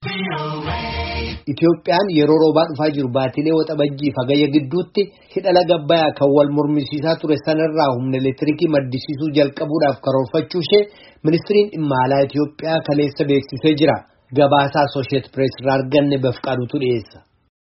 Itoophiyaan yeroo roobaa dhufaa jiru baatilee waxabajjii fagayya gidduutti hidha laga Abbayyaa kan wal mormisiisaa ture sanarraa humna elektiriikii maddisiisuu jalqabuudhaaf karoorfachuu ishee ministiriin dhimma alaa Itoophiyaa kaleessa beeksisee jira. Gabaasaa Asosheet Pirees irraa arganne bafqaadutu dhiyeessa.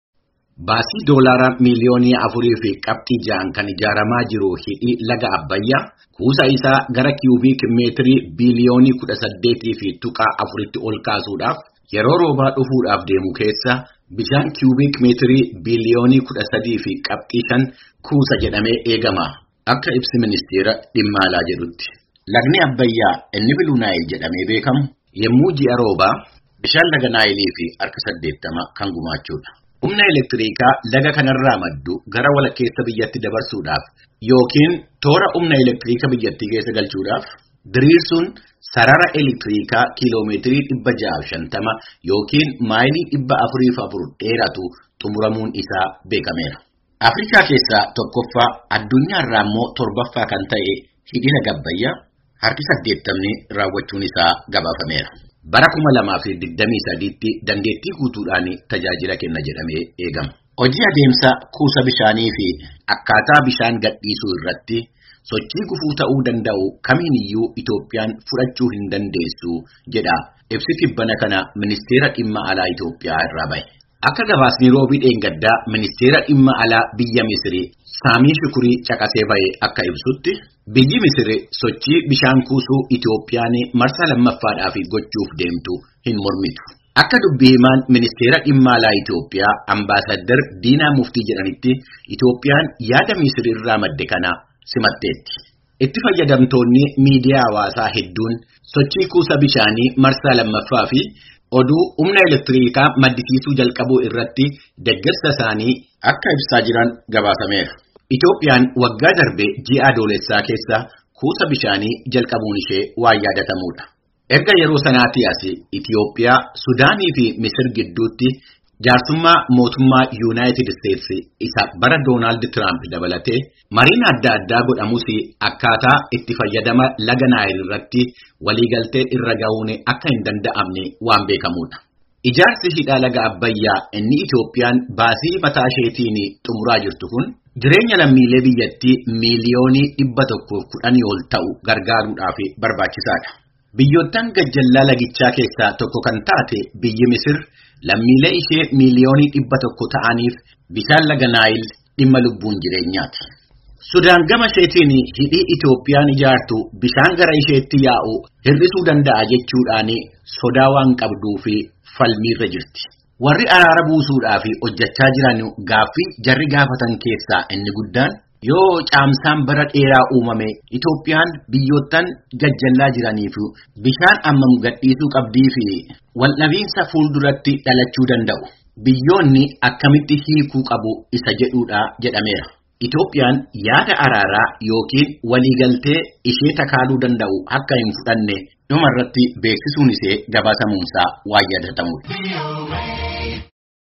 Baasii doolaaraa miiliyoonii afurii fi qabxii ja'an kan ijaaramaa jiru hidhi laga Abbayyaa kuusa isaa gara kiiyubiik meetirii biiliyoonii kudha saddeetii fi tuqaa afuritti ol kaasuudhaaf yeroo roobaa dhufuudhaaf deemu keessa bishaan kiiyubiik meetirii biiliyoonii kudha sadii fi qabxii shan kuusa jedhamee eegama. Akka ibsi ministeera dhimma alaa jedhutti. Lagni Abbayyaa inni Biluu Naayil jedhamee beekamu yommuu ji'a roobaa bishaan laga Naayilii fi harka saddeettama kan gumaachuudha. Humna elektiriikaa laga kanarraa maddu gara walakkeessa biyyatti dabarsuudhaaf yookiin toora humna elektiriikaa biyyattii keessa galchuudhaaf diriirsuun sarara elektiriikaa kiiloomeetirii dhibba ja'aaf shantama yookiin maayilii dhibba afuriif afur dheeratu xumuramuun isaa beekameera. Afrikaa keessaa tokkoffaa addunyaarraa immoo torbaffaa kan ta'e hidhi laga Abbayyaa harki saddeettamni raawwachuun isaa gabaafameera. Bara kuma lamaa fi digdamii sadiitti dandeettii guutuudhaan tajaajila kenna jedhamee eegama. Hojii adeemsa kuusa bishaanii fi akkaataa bishaan gadhiisuu irratti sochii gufuu ta'uu danda'u kamiiniyyuu Itoophiyaan fudhachuu hin dandeessu jedha ibsi tibbana kana ministeera dhimma alaa Itoophiyaa irraa bahe. Akka gabaasni roobii dheengaddaa ministeera dhimma alaa biyya Misiri Saamii Shukurii caqasee bahe akka ibsutti biyyi Misiri sochii bishaan kuusuu Itoophiyaan marsaa lammaffaadhaaf gochuuf deemtu hin mormitu. Akka dubbii himaan ministeera dhimma alaa Itoophiyaa ambaasaddar Diinaa Muftii jedhanitti Itoophiyaan yaada Misiri irraa madde kana simatteetti. Itti fayyadamtoonni miidiyaa hawaasaa hedduun sochii kuusa bishaanii marsaa lammaffaa fi oduu humna elektiriikaa maddisiisuu jalqabuu irratti deeggarsa isaanii akka ibsaa jiran gabaasameera. Itoophiyaan waggaa darbe ji'a adoolessaa keessa kuusa bishaanii jalqabuun ishee waan yaadatamudha. Erga yeroo sanaatii as Itoophiyaa, Sudaanii fi Misir gidduutti jaarsummaa mootummaa Yuunaayitid Isteetsi isa bara Doonaald Tiraamp dabalatee mariin adda addaa godhamus akkaataa itti fayyadama laga Naayil irratti waliigaltee irra ga'uun akka hin danda'amne waan beekamudha. Ijaarsi hidha laga Abbayyaa inni Itoophiyaan baasii mataa isheetiin xumuraa jirtu kun jireenya lammiilee biyyattii miiliyoonii dhibba tokkoof kudhanii ol ta'u gargaaruudhaaf barbaachisaadha. Biyyoottan gajjallaa lagichaa keessaa tokko kan taate biyyi Misir lammiilee ishee miiliyoonii dhibba tokko ta'aniif bishaan laga Naayil dhimma lubbuun jireenyaati. Sudaan gama isheetiin hidhii Itoophiyaan ijaartu bishaan gara isheetti yaa'u hir'isuu danda'a jechuudhaan sodaa waan qabduu fi falmiirra jirti. Warri araara buusuudhaaf hojjechaa jiran gaaffii jarri gaafatan keessaa inni guddaan yoo caamsaan bara dheeraa uumame Itoophiyaan biyyoottan gajjallaa jiraniif bishaan ammam gadhiisuu qabdii fi waldhabiinsa fuulduratti dhalachuu danda'u. Biyyoonni akkamitti hiikuu qabu isa jedhuudha jedhameera. Itoophiyaan yaada araaraa yookiin waliigaltee ishee takaaluu danda'u akka hin fudhanne dhumarratti beeksisuun ishee gabaasamuunsaa waan yaadatamudha.